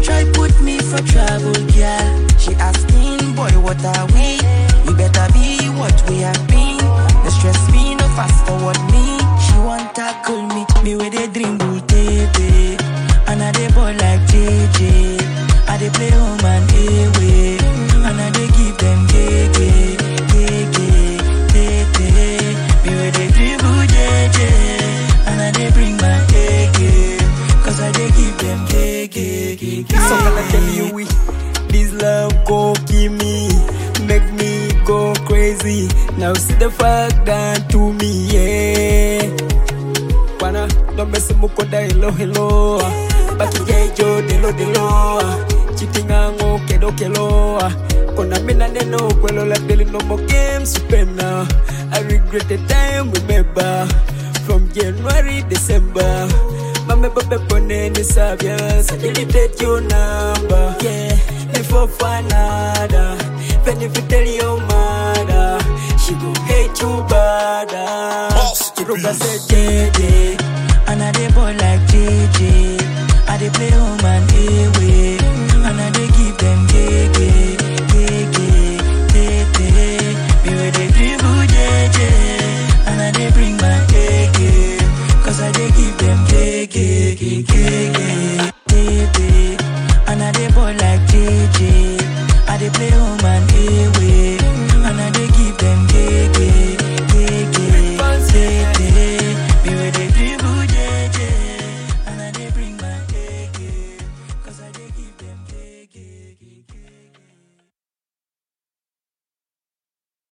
try put me for trouble, girl. She asking, boy, what are we? We better be what we have been. No stress me, no fast forward me. She want tackle me, me with a dream bull baby. And I dey ball like JJ. I dey play home and away. And I dey give them gege, gege, gege. Me with a dribble JJ. And I dey bring my gege. Cause I dey give them gege, gege. So can I tell you we this love go give me make me go crazy. Now see the fuck done to me, yeah. Bwana ndomese mukonda hello hello baki jejo delo delo chitingango kedo kelo kona mina neno kwelo la deli no more games supena I regret the time we remember from January December Mame babe pone ni sabia so delete your number yeah before fanada when if you tell your mother she go hate you bad Chiruka say JJ. And I dey ball like JJ. I dey play home and away.